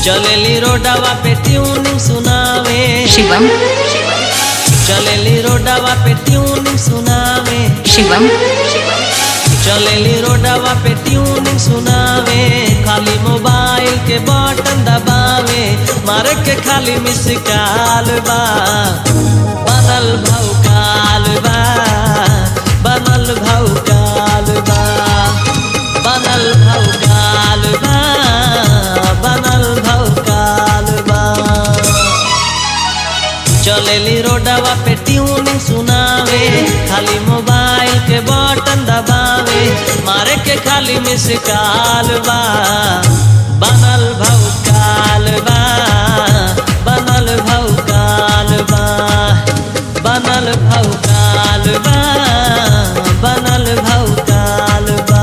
चलेली रोडवा पे ट्यूनिंग सुनावे शिवम चलेली रोडवा पे ट्यूनिंग सुनावे शिवम चलेली रोडवा पे ट्यूनिंग सुनावे खाली मोबाइल के बटन दबावे मारे के खाली मिस काल बा बनल भौकाल बा बनल भौकाल बा बनल भौकाल बा बनल भौकाल बा चलेली रोडवा पे ट्यूनिंग सुनावे खाली मोबाइल के बटन दबावे मारे के खाली मिस काल बा बनल भौकाल बा बनल भौकाल बा बनल भौकाल बा बनल भौकाल बा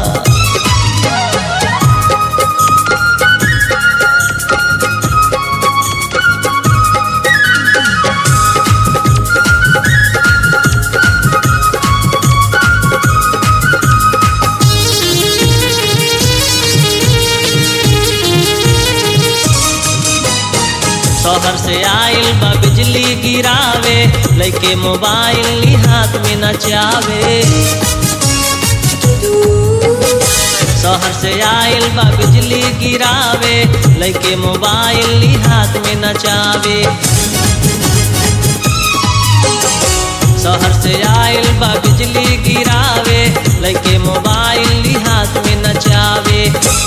शहर से आइल बा बिजली गिरावे लइके मोबाइल ली हाथ में नचावे शहर से आइल बा बिजली गिरावे लइके मोबाइल ली हाथ में नचावे शहर से आइल बा बिजली गिरावे लइके मोबाइल ली हाथ में नचावे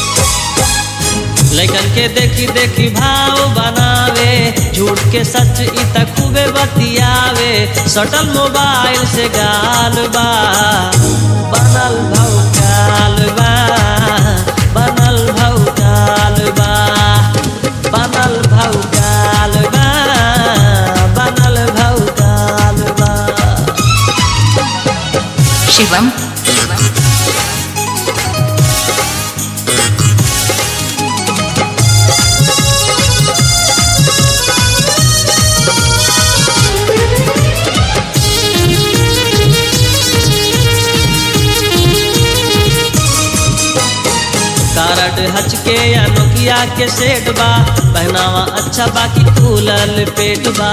लैकन के देखी देखी भाव बनावे झूठ के सच इ त खूबे बतियावे सटल मोबाइल से गाल बा बनल भौकाल बा बनल भौकाल बा बनल भौकाल बा बनल भौकाल बा शिवम कारड हचके या नोकिया के सेट बा पहनावा अच्छा बाकी खुलल पेट बा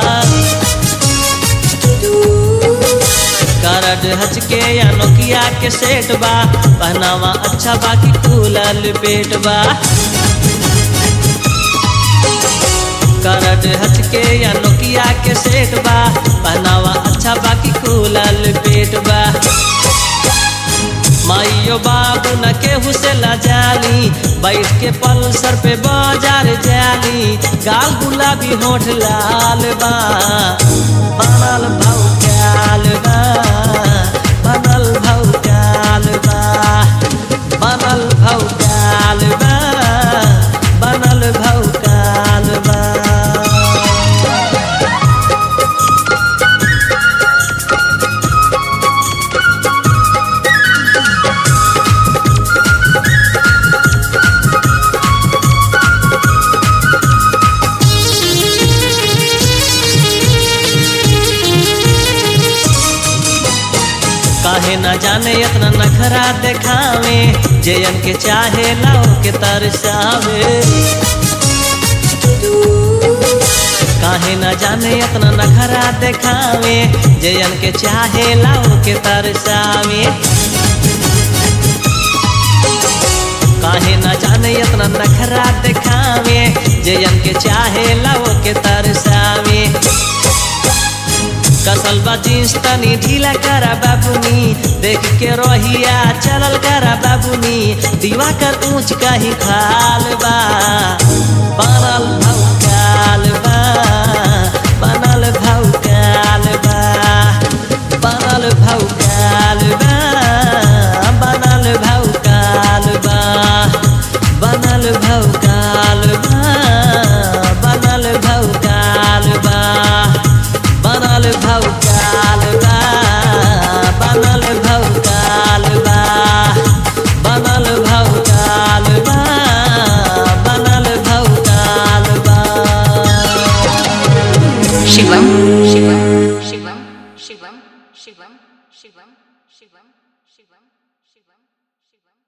कारड हचके या नोकिया के सेट बा पहनावा अच्छा बाकी खुलल पेट बा करड हचके या नोकिया के सेट बा पहनावा अच्छा बाकी खुलल पेट बा माइयो बाबू न केहू से लजाली बैठ के पल्सर पे बाजार जाली गाल गुलाबी होठ लाल बा बनल भौकाल बा बनल भौकाल बा बनल भौकाल बा बनल भौकाल बा काहे न जाने इतना नखरा देखावे जयन के चाहे लाओ के तरसावे काहे न जाने इतना नखरा देखावे जयन के चाहे लाओ के तरसावे काहे न जाने इतना नखरा देखावे जयन के चाहे लाओ के तरसावे कसल बा जींस तनी ढीला करा बाबुनी देख के रोहिया चलल करा बाबुनी दीवा कर ऊंच कहीं खाल बा बनल भौकाल बा बनल भौकाल बा बनल भौकाल बा बनल भौकाल बा बनल भौकाल बा बनल भौकाल बा बनल भौकाल बा बनल भौकाल बा बनल भौकाल बा बनल भौकाल बा शिवम शिवम शिवम शिवम शिवम शिवम शिवम शिवम शिवम शिवम